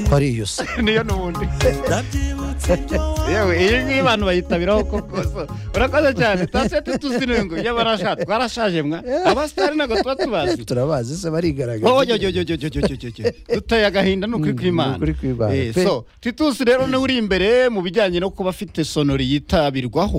parillos niyo n'ubundi yewe iyi ngiyi abantu bayitabiraho koko so urakoze cyane twase tutuzi ngo iyo barashaje twarashaje mwa abasitari ntabwo tuba tubazi turabazi se barigaragaza wowe yo yo yo yo yo yo yo duteye agahinda n'ukuri kw'imana n'ukuri kw'imana so titusi rero niwe uri imbere mu bijyanye no kuba afite sonori yitabirwaho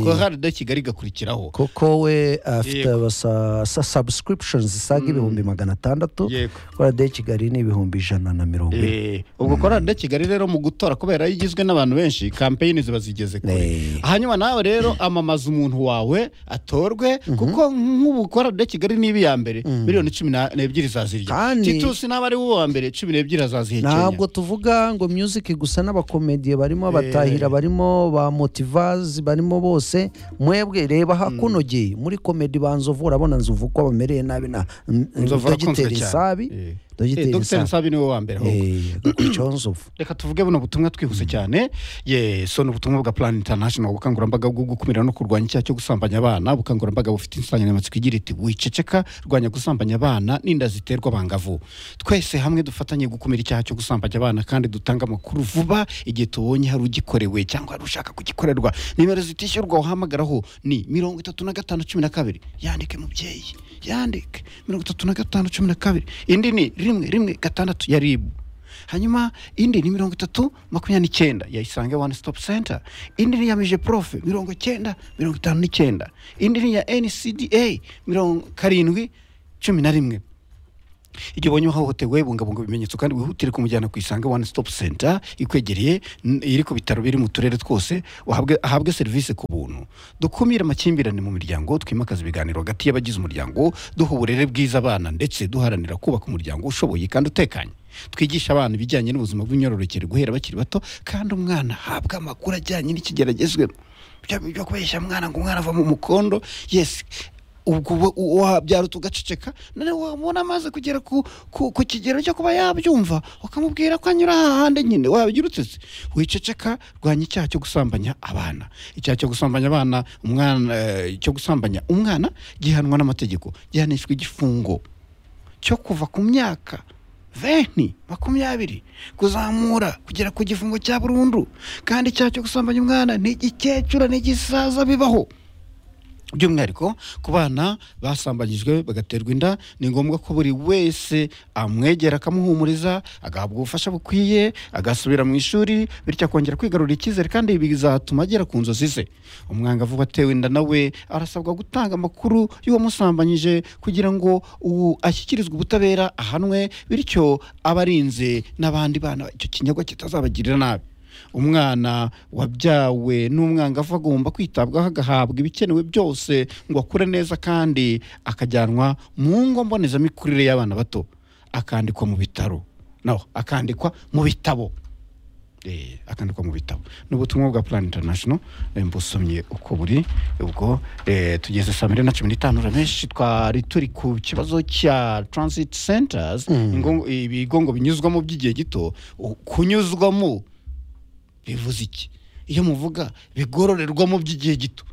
ko hari de kigali igakurikiraho kuko we afite abasa subscriptions zisaga ibihumbi magana atandatu yego kora de kigali ni ibihumbi ijana na mirongo ine Eh, ubwo korali de kigali rero mu gutora kubera iyo igizwe n'abantu benshi kampeyini ziba zigeze kure Eh. hanyuma nawe rero amamaza umuntu wawe atorwe kuko nk'ubu korali de kigali niba iya mbere miliyoni cumi na- n'ebyiri zazirya Kandi- titusi naba ari uwa mbere cumi n'ebyiri azazihekenya ntabwo tuvuga ngo music gusa n'abakomediye barimo abatahira barimo ba motivazi barimo bose mwebwe reba hakunogeye muri komedi ba nzovu urabona nzovu ko bamereye nabi na Nzovu arakunzwe dogiteri cyane. sabi Eh. Eh, dogiteri dogiteri sabi nsabi niwe wa mbere ahubwo. Eh, agakurikiyeho nzovu reka tuvuge buno butumwa twihuse cyane ye so ni ubutumwa bwa plan international ubukangurambaga bwo gukumira no kurwanya icyaha cyo gusambanya abana ubukangurambaga bufite insanganyamatsiko igira iti wiceceka rwanya gusambanya abana n'inda ziterwa abangavu twese hamwe dufatanye gukumira icyaha cyo gusambanya abana kandi dutange amakuru vuba igihe tubonye hari ugikorewe cyangwa hari ushaka kugikorerwa nimero zitishyurwa uhamagaraho ni mirongo itatu na gatanu cumi na kabiri yandike mubyeyi yandike mirongo itatu na gatanu cumi na kabiri indi ni rimwe rimwe gatandatu ya ribu hanyuma indi ni mirongo itatu makumyabiri n'icyenda ya isange one stop center indi ni ya mije profe mirongo icyenda mirongo itanu n'icyenda indi ni ya ncda mirongo karindwi cumi na rimwe igihe ubonye uhohotewe bungabunga ibimenyetso kandi wihutire kumujyana ku isange one stop center ikwegereye n- iri ku bitaro biri mu turere twose uhabwe- ahabwe serivisi ku buntu dukumire amakimbirane mu miryango twimakaze ibiganiro hagati y'abagize umuryango duha uburere bwiza abana ndetse duharanira kubaka umuryango ushoboye kandi utekanye twigisha abana ibijyanye n'ubuzima bw'imyororokere guhera bakiri bato kandi umwana ahabwa amakuru ajyanye n'ikigeragezwemo byo byo kubeshya mwana ngo umwana ava mu mukondo yes ubwo uba- u- wabyara tugaceceka none wabona amaze kugera ku, ku, ku kigero cyo kuba yabyumva ukamubwira ko anyura hahande nyine wabigira utese wiceceka rwanya icyaha cyo gusambanya abana icyaha cyo gusambanya abana umwana eh, cyo gusambanya umwana gihanwa n'amategeko gihanishwa igifungo cyo kuva ku myaka venti makumyabiri kuzamura kugera ku gifungo cya burundu kandi icyaha cyo gusambanya umwana ni igikecura n'igisaza bibaho by'umwihariko ku bana basambanyijwe bagaterwa inda ni ngombwa ko buri wese amwegera akamuhumuriza agahabwa ubufasha bukwiye agasubira mu ishuri bityo akongera kwigarurira icyizere kandi ibi bizatuma agera ku nzozi ze umwangavu watewe inda nawe arasabwa gutanga amakuru y'uwamusambanyije kugira ngo ubu ashyikirizwe ubutabera ahanwe bityo abarinze n'abandi bana icyo kinyagwa kitazabagirira nabi umwana wabyawe n'umwangavu agomba kwitabwaho agahabwa ibikenewe byose ngo akure neza kandi akajyanwa mu ngo mbonezamikurire y'abana bato akandikwa mu bitaro no akandikwa mu bitabo Eh, akandikwa mu bitabo ni ubutumwa bwa plan international eh, mbusomye uko buri ubwo eh, tugeze saa mbiri na cumi n'itanu uramenshi twari turi ku kibazo cya transit centers ingo- ibigo ngo binyuzwamo by'igihe gito u- kunyuzwamo bivuze iki iyo muvuga bigororerwamo by'igihe gito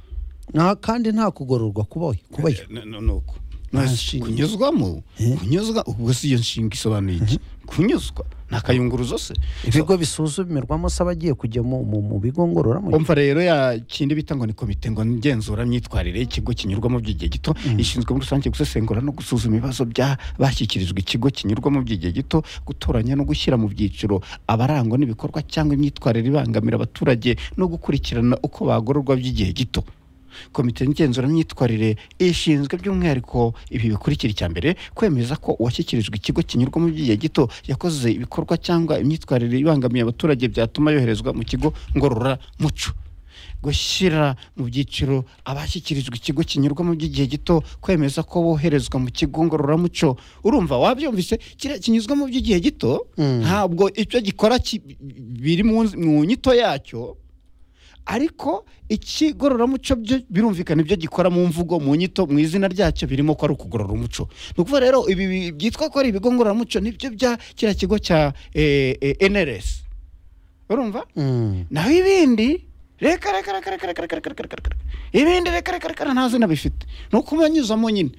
nta kandi nta kugororwa kubaho kubayo Eh, no- no- nuko. No, Nta si- nshinga. kunyuzwamo kunyuzwa ubwo si iyo nshinga isobanuye iki kunyuzwa ni akayunguruzo se ibigo bisuzumirwamo se abagiye kujya mu mu- mu bigo ngororamuco umva rero ya kindi bita ngo ni komite ngo ngenzura myitwarire y'ikigo kinyurwamo by'igihe gito ishinzwe muri rusange gusesengura no gusuzuma ibibazo bya bashyikirijwe ikigo kinyurwamo by'igihe gito gutoranya no gushyira mu byiciro abarangwa n'ibikorwa cyangwa imyitwarire ibangamira abaturage no gukurikirana uko bagororwa by'igihe gito komite ngenzuramiitwarire ishinzwe by'umwihariko ibi bikurikira icya mbere kwemeza ko uwashyikirijwe ikigo kinyurwamo by'igihe gito yakoze ibikorwa cyangwa imyitwarire ibangamiye abaturage byatuma yoherezwa mu kigo ngororamuco gushyira mu byiciro abashyikirijwe ikigo kinyurwamo by'igihe gito kwemeza ko boherezwa mu kigo ngororamuco urumva wabyumvise kiriya kinyuzwamo by'igihe gito ntabwo icyo gikora ki- biri mu nz- mu nyito yacyo ariko ikigororamuco byo birumvikana ibyo gikora mu mvugo mu nyito mu izina ryacyo birimo ko ari ukugorora umuco ni ukuvuga rero ibi bi- byitwa ko ari ibigo ngororamuco nibyo bya kiriya kigo cya eh, eh, NRS urumva Mm. naho ibindi reka reka reka reka reka reka reka reka reka reka ibindi reka reka reka reka nta zina bifite ni ukubanyuzamo nyine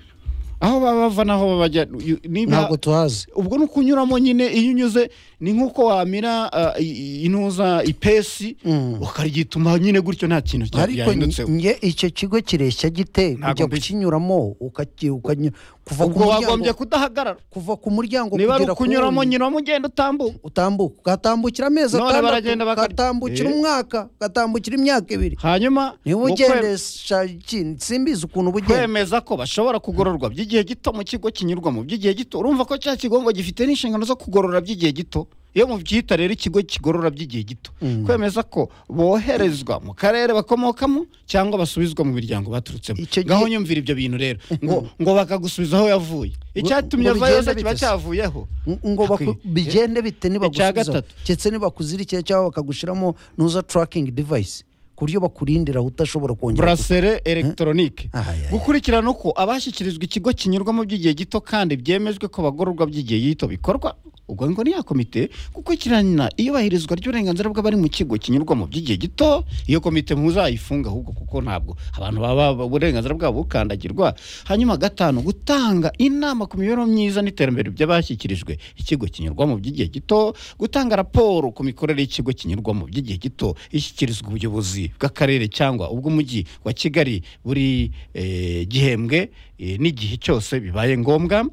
aho baba bava n'aho baba bajya niba ntabwo tuhazi ubwo ni ukunyuramo nyine iyo unyuze ni nk'uko wamira ah, i- i- intuza ipesi ukaryituma nyine gutyo nta kintu cya- ariko cyahindutseho nge icyo kigo kireshya gite Ntago kujya mbi- kukinyuramo ukaki- ukanya- kuva ku ubwo wagombye muryango kudahagarara kuva ku muryango niba ari kugera ku ukunyuramo wundi. nyuramo ugenda utambuka utambuka ugatambukira amezi None baragenda atandatu bakarya. ugatambukira Eh. umwaka ugatambukira imyaka ibiri hanyuma niba mu kwe- ugendesha iki- simbizi ukuntu uba ugenda kwemeza ko bashobora kugororwa by'igihe gito mu kigo kinyurwamo by'igihe gito urumva ko cya kigo ngo gifite n'inshingano zo kugorora by'igihe gito iyo mubyita rero ikigo kigorora by'igihe gito Mm. kwemeza ko boherezwa mu karere bakomokamo cyangwa basubizwa mu miryango baturutsemo Icyo ngaho gihe- nyumvira ibyo bintu rero ngo ngo bakagusubiza aho yavuye icyatumye ngo avayo bigende se kiba bite se? cyavuyeho N- ngo baku- Hakwiye. bigende bite nibagusubiza gatatu. ndetse nibakuzirikiye cyangwa bakagushiramo nuza turakingi devayisi ku buryo bakurindira udashobora kongera burasere elegitoronike Aha, ya, ya. gukurikirana uko abashyikirizwa ikigo kinyurwamo by'igihe gito kandi byemejwe ko bagororwa by'igihe gito bikorwa ubwo ngo ni ya komite gukurikirana iyubahirizwa ry'uburenganzira bw'abari mu kigo kinyurwamo by'igihe gito iyo komite muzayifunga ahubwo kuko ntabwo abantu baba uburenganzira bwabo bukandagirwa hanyuma gatanu gutanga inama ku mibereho myiza n'iterambere by'abashyikirijwe ikigo kinyurwamo by'igihe gito gutanga raporo ku mikorere y'ikigo kinyurwamo by'igihe gito ishyikirizwa ubuyobozi bw'akarere cyangwa ubw'umujyi wa kigali buri eh, gihembwe eh, n'igihe cyose bibaye ngombwa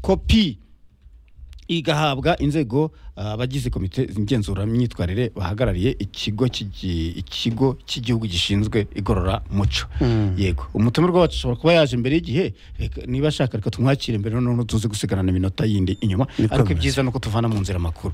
kopi igahabwa inzego ah, abagize komite ngenzuranyitwarire bahagarariye ikigo cy'igi- ikigo cy'igihugu gishinzwe igororamuco Mm. yego umutumirwa wacu ashobora kuba yaje imbere y'igihe reka niba ashaka reka tumwakire imbere noneho tuzi gusigarana iminota yindi inyuma Niko ariko bimeze. ibyiza ni uko tuvana mu nzira amakuru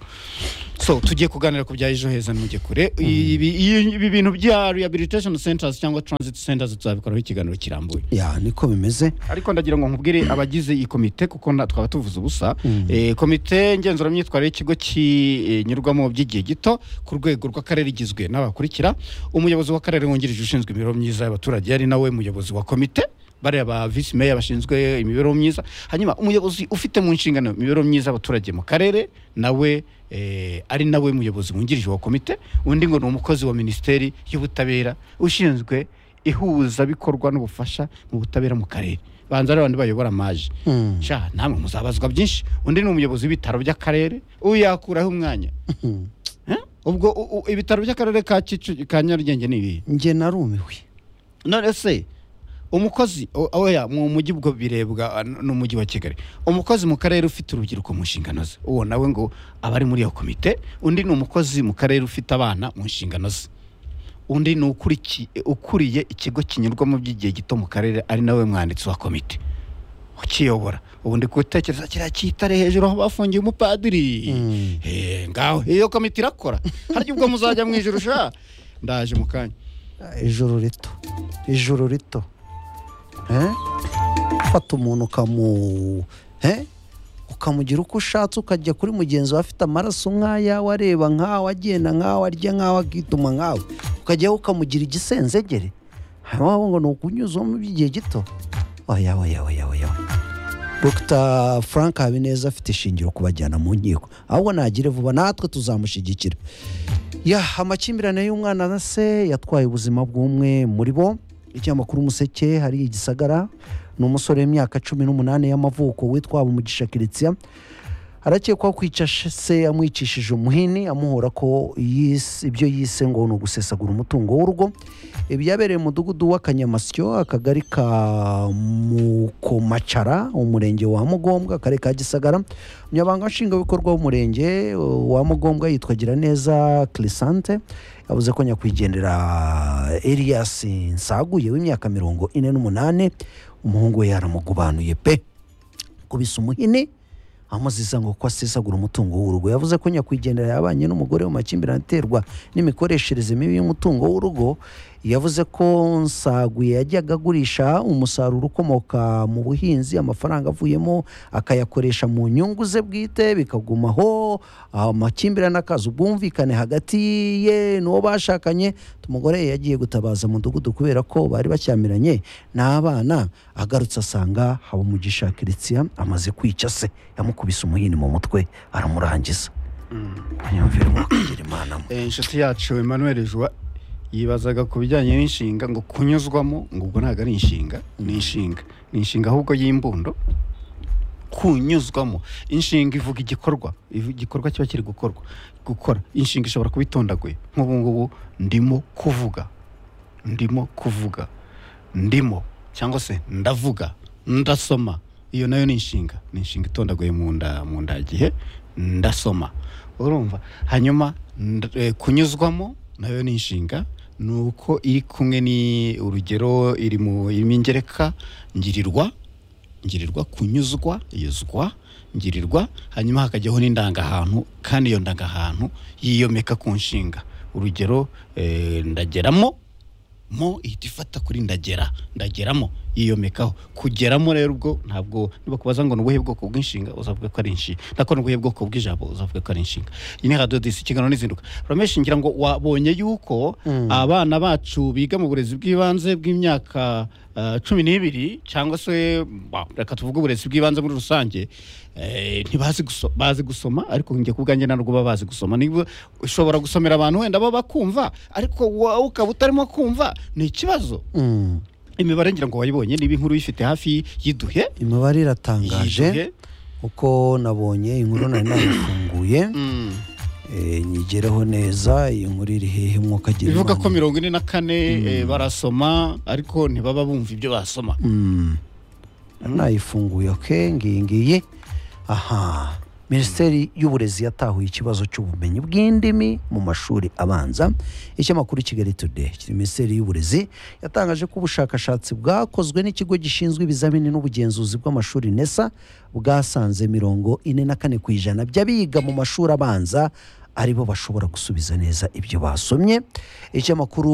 so tugiye kuganira ku bya ejo heza ntimujye kure ibi ibi bintu bya rehabilitation centers cyangwa transit centers tuzabikoraho ikiganiro kirambuye ya niko bimeze ariko ndagira ngo nkubwire abagize iyi komite kuko nta- twaba tuvuze ubusa Mm. Eh, komite ngenzuramibyitwarire y'ikigo kinyurwamo by'igihe gito ku rwego rw'akarere igizwe n'abakurikira umuyobozi w'akarere wungirije ushinzwe imibereho myiza y'abaturage yari nawe muyobozi wa komite bariya ba visi meya bashinzwe imibereho myiza hanyuma umuyobozi ufite mu nshingano imibereho myiza y'abaturage mu karere nawe eh, ari nawe muyobozi wungirije wa komite undi ngo ni umukozi wa minisiteri y'ubutabera ushinzwe ihuzabikorwa n'ubufasha mu butabera mu karere banza ari abantu bayobora maje Mm. sha namwe muzabazwa byinshi undi ni umuyobozi w'ibitaro by'akarere uyu yakuraho umwanya Mhm. Eh? ubwo u- u- ibitaro by'akarere ka Kicukiro- ka nyarugenge ni ibihe nge narumiwe none se umukozi o- oya mu mujyi ubwo birebwa ah, n- n'umujyi wa kigali umukozi mu karere ufite urubyiruko mu nshingano ze uwo nawe ngo aba ari muri iyo komite undi ni umukozi mu karere ufite abana mu nshingano ze undi ni ukuriki- ukuriye ikigo kinyurwamo by'igihe gito mu karere ari nawe mwanditsi wa komite ukiyobora ubu ndi gutekereza kiriya cyitare hejuru aho bafungiye umupadiri Mm. Eh, ngaho iyo komite irakora harya ubwo muzajya mu ijoro sha ndaje mu kanya ijoro rito ijoro rito Eh? fata umuntu ukamu Eh? ukamugira uko ushatse ukajya kuri mugenzi wawe afite amaraso nk'ayawe areba nk'awe agenda nk'awe arya nk'awe akituma nk'awe ukajyaho ukamugira igisenzegere hanyuma wowe ngo ni ukunyuzamo by'igihe gito oya oya oya oya oya. Dr Frank Habineza afite ishingiro kubajyana mu nkiko ahubwo nagire vuba natwe tuzamushyigikira ya amakimbirane y'umwana na se yatwaye ubuzima bw'umwe muri bo ikinyamakuru umuseke hari igisagara ni umusore w'imyaka cumi n'umunani y'amavuko witwa umugisha kiritsia arakekwaho kwica sh- se yamwicishije umuhini amuhora ko yise- ibyo yise ngo ni ugusesagura umutungo w'urugo ibi yabereye mu mudugudu w'akanyamasyo akagari ka mukomacara umurenge wa mugombwa akarere ka gisagara umunyabanga nshingwabikorwa w'umurenge wa mugombwa yitwa giraneza kirisante yavuze ko nyakwigendera elias nsaguye w'imyaka mirongo ine n'umunani umuhungu we yaramugubanuye pe kubisa umuhini amuziza ngo ko asesagura umutungo w'urugo yavuze ko nyakwigendera yabanye n'umugore mu makimbirane aterwa n'imikoreshereze mibi y'umutungo w'urugo yavuze ko nsaguye yajyaga agurisha umusaruro ukomoka mu buhinzi amafaranga avuyemo akayakoresha mu nyungu ze bwite bikagumaho aho amakimbirane akaza ubwumvikane hagati ye n'uwo bashakanye umugore yagiye gutabaza mudugudu kubera ko bari bacyamiranye n'abana agarutse asanga habumugisha kiritsia amaze kwica se yamukubise umuhini mu mutwe aramurangiza ntiyumvire umwakwigira imana mwe Eh, inshuti yacu emmanuel jwa yibazaga ku bijyanye n'inshinga ngo kunyuzwamo ngo ubwo ntabwo ari inshinga ni inshinga ni inshinga ahubwo y'imbundo kunyuzwamo inshinga ivuga igikorwa ivu- igikorwa kiba kiri gukorwa gukora inshinga ishobora kuba itondaguye nk'ubu ngubu ndimo kuvuga ndimo kuvuga ndimo cyangwa se ndavuga ndasoma iyo nayo ni inshinga ni inshinga itondaguye mu nda mu ndagihe ndasoma urumva hanyuma nda- eh, kunyuzwamo nayo ni inshinga ni uko iri kumwe ni urugero iri mu irimo ingereka ngirirwa ngirirwa kunyuzwa yuzwa ngirirwa hanyuma hakajyaho n'indangahantu kandi iyo ndangahantu yiyomeka ku nshinga urugero eh, ndageramo mo ihita ifata kuri ndagera ndageramo yiyomekaho kugeramo rero ubwo ntabwo nibakubaza ngo ni ubuhe bwoko bw'inshinga uzavuga ko ari inshinga ndakora ubuhe bwoko bw'ijambo uzavuga ko ari inshinga iyi ni radiyo disi ikiganiro n'izinduka ramesha ngira ngo wabonye yuko Mm. abana bacu biga mu burezi bw'ibanze bw'imyaka eh, cumi n'ibiri cyangwa se ba, reka tuvuge uburezi bw'ibanze muri rusange eh, ntibazi guso- bazi gusoma ariko njye ku bwanjye ntabwo baba bazi gusoma niba ushobora gusomera abantu wenda baba bakumva ariko wowe ukaba utarimo kumva ni ikibazo Mm. imibare ngira ngo wayibonye niba inkuru uyifite hafi y'iduhe imibare iratangaje y'iduhe uko nabonye inkuru nari nayifunguye Mm. eh, nyigereho neza iyi nkuru iri hehe mwuka agira bivuga ko Imana. mirongo ine na kane eh, barasoma ariko ntibaba bumva ibyo basoma Mm. Nari nayifunguye oke ngiyi ngiyi aha minisiteri y'uburezi yatahuye ikibazo cy'ubumenyi bw'indimi mu mashuri abanza icyamakuru kigali today kiri minisiteri y'uburezi yatangaje ko ubushakashatsi bwakozwe n'ikigo gishinzwe ibizamini n'ubugenzuzi bw'amashuri nesa bwasanze mirongo ine na kane ku ijana by'abiga mu mashuri abanza aribo bashobora gusubiza neza ibyo basomye icyamakuru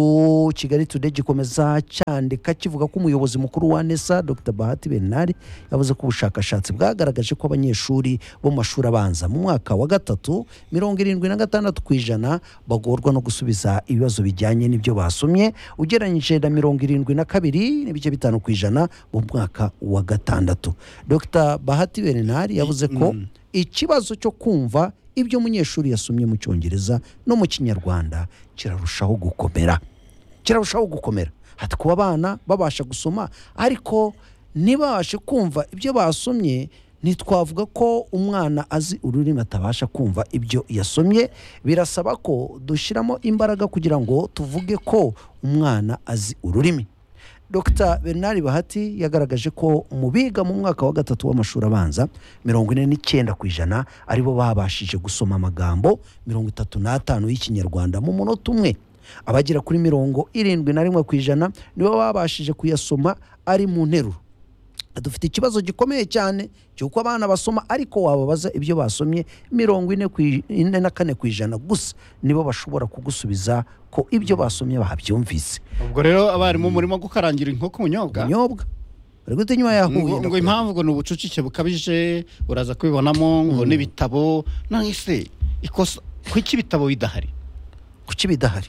kigali today gikomeza cyandika kivuga ko umuyobozi mukuru wa nesa dr bahati bernard yavuze ko ubushakashatsi bwagaragaje ko abanyeshuri bo mu mashuri abanza mu mwaka wa gatatu mirongo irindwi na gatandatu ku ijana bagorwa no gusubiza ibibazo bijyanye n'ibyo basomye ugereranyije na mirongo irindwi na kabiri n'ibice bitanu ku ijana mu mwaka wa gatandatu dr bahati bernard yavuze ko ikibazo cyo kumva ibyo umunyeshuri yasomye mu cyongereza no mu kinyarwanda kirarushaho gukomera kirarushaho gukomera hati kuba abana babasha gusoma ariko ntibabashe kumva ibyo basomye ntitwavuga ko umwana azi ururimi atabasha kumva ibyo yasomye birasaba ko dushyiramo imbaraga kugira ngo tuvuge ko umwana azi ururimi dr bernard bahati yagaragaje ko mu biga mu mwaka wa gatatu w'amashuri abanza mirongo ine n'icyenda ku ijana aribo babashije gusoma amagambo mirongo itatu n'atanu y'ikinyarwanda mu munota umwe abagera kuri mirongo irindwi na rimwe ku ijana nibo babashije kuyasoma ari mu nteruro dufite ikibazo gikomeye cyane cy'uko abana basoma ariko wababaza ibyo basomye mirongo ine ku i- ine na kane ku ijana gusa nibo bashobora kugusubiza ko ibyo basomye babyumvise ubwo rero abarimu murimo gukarangira inkoko ubunyobwa ubunyobwa bari guta inyuma yahuye ngo ngo impamvu ngo ni ubucucike bukabije uraza kubibonamo ngo n'ibitabo none se ikosa kuki ibitabo bidahari kuki bidahari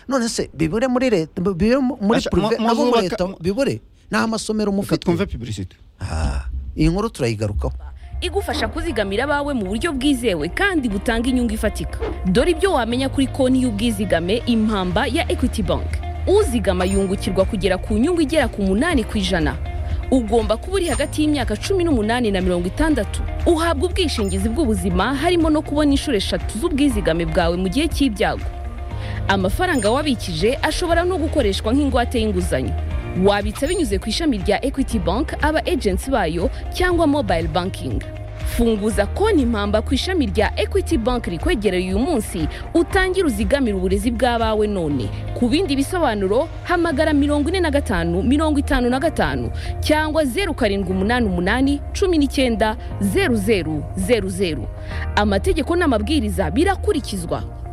none se bibure muri leta bibure muri Aca, purive mu- nabo muri leta muzubaka- bibure nta masomero reka mufite twumve piburisite Ah, iyi nkuru turayigarukaho igufasha kuzigamira abawe mu buryo bwizewe kandi butanga inyungu ifatika dore ibyo wamenya kuri konti y'ubwizigame impamba ya equity bank uzigama yungukirwa kugera ku nyungu igera ku munani ku ijana ugomba kuba uri hagati y'imyaka cumi n'umunani na mirongo itandatu uhabwa ubwishingizi bw'ubuzima harimo no kubona inshuro eshatu z'ubwizigame bwawe mu gihe cy'ibyago amafaranga wabikije ashobora no gukoreshwa nk'ingwate y'inguzanyo wabitsa binyuze ku ishami rya equity bank aba agency bayo cyangwa mobile banking funguza konti mpamba ku ishami rya equity bank rikwegereye uyu munsi utangire uzigamire uburezi bw'abawe none ku bindi bisobanuro hamagara mirongo ine na gatanu mirongo itanu na gatanu cyangwa zeru karindwi umunani umunani cumi n'icyenda zeru zeru zeru zeru amategeko n'amabwiriza birakurikizwa